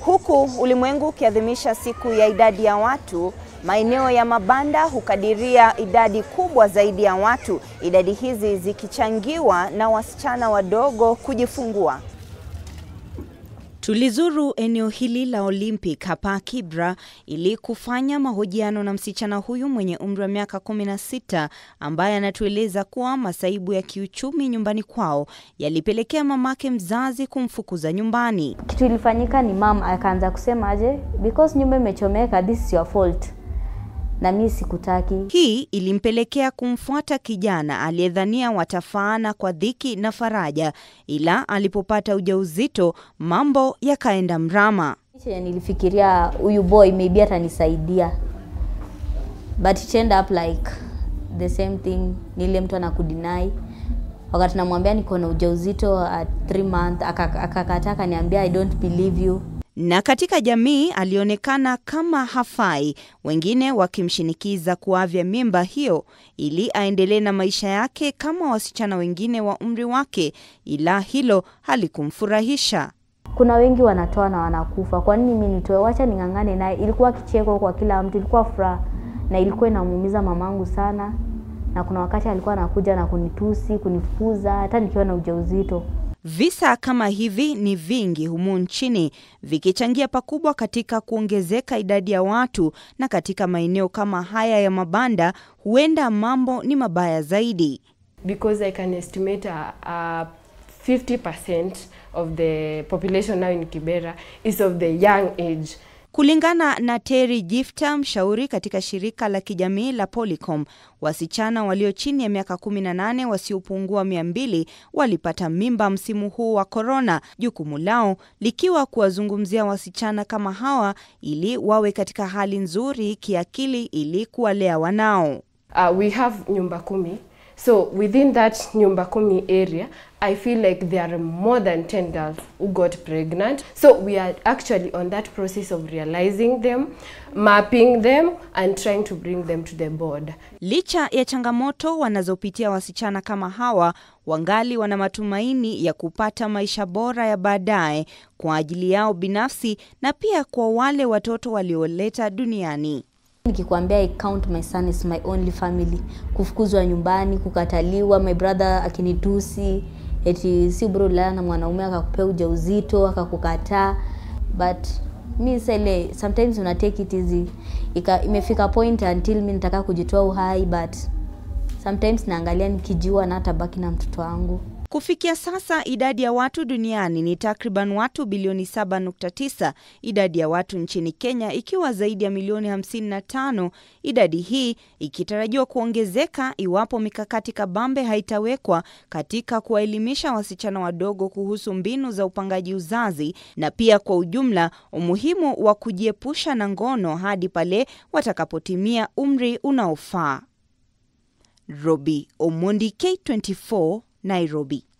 Huku ulimwengu ukiadhimisha siku ya idadi ya watu, maeneo ya mabanda hukadiria idadi kubwa zaidi ya watu, idadi hizi zikichangiwa na wasichana wadogo kujifungua. Tulizuru eneo hili la Olympic hapa Kibra ili kufanya mahojiano na msichana huyu mwenye umri wa miaka 16 ambaye anatueleza kuwa masaibu ya kiuchumi nyumbani kwao yalipelekea mamake mzazi kumfukuza nyumbani. Kitu ilifanyika ni mam akaanza kusema aje, because nyumba imechomeka, this is your fault, na mi sikutaki. Hii ilimpelekea kumfuata kijana aliyedhania watafaana kwa dhiki na faraja, ila alipopata ujauzito mambo yakaenda mrama. Chenye nilifikiria huyu boy maybe atanisaidia, but it end up like the same thing, nile mtu anakudinai wakati namwambia niko na ujauzito at 3 month, akakataa akaniambia I don't believe you. Na katika jamii alionekana kama hafai, wengine wakimshinikiza kuavya mimba hiyo ili aendelee na maisha yake kama wasichana wengine wa umri wake, ila hilo halikumfurahisha. Kuna wengi wanatoa na wanakufa, kwa nini mimi nitoe? Wacha ning'ang'ane naye. Ilikuwa kicheko kwa kila mtu, ilikuwa furaha na ilikuwa inamuumiza mamangu sana, na kuna wakati alikuwa anakuja na kunitusi, kunifukuza hata nikiwa na ujauzito. Visa kama hivi ni vingi humu nchini vikichangia pakubwa katika kuongezeka idadi ya watu, na katika maeneo kama haya ya mabanda huenda mambo ni mabaya zaidi. because I can estimate uh, uh, 50% of the population now in Kibera is of the young age. Kulingana na Terry Gifta, mshauri katika shirika la kijamii la Polycom, wasichana walio chini ya miaka 18 wasiopungua 200 walipata mimba msimu huu wa korona, jukumu lao likiwa kuwazungumzia wasichana kama hawa ili wawe katika hali nzuri kiakili ili kuwalea wanao. Uh, we have nyumba kumi. So within that nyumba kumi area, I feel like there are more than 10 girls who got pregnant. So we are actually on that process of realizing them, mapping them and trying to bring them to the board. Licha ya changamoto wanazopitia wasichana kama hawa, wangali wana matumaini ya kupata maisha bora ya baadaye kwa ajili yao binafsi na pia kwa wale watoto walioleta duniani. Nikikwambia I count my son is my only family, kufukuzwa nyumbani, kukataliwa, my brother akinitusi eti si bro lala na mwanaume akakupea ujauzito akakukataa, but mi sele sometimes una take it easy. Ika, imefika point until mi nataka kujitoa uhai, but sometimes naangalia nikijiua na hata baki na mtoto wangu. Kufikia sasa idadi ya watu duniani ni takriban watu bilioni 7.9, idadi ya watu nchini Kenya ikiwa zaidi ya milioni 55, idadi hii ikitarajiwa kuongezeka iwapo mikakati kabambe haitawekwa katika kuwaelimisha wasichana wadogo kuhusu mbinu za upangaji uzazi na pia kwa ujumla umuhimu wa kujiepusha na ngono hadi pale watakapotimia umri unaofaa. Robi Omondi, K24, Nairobi.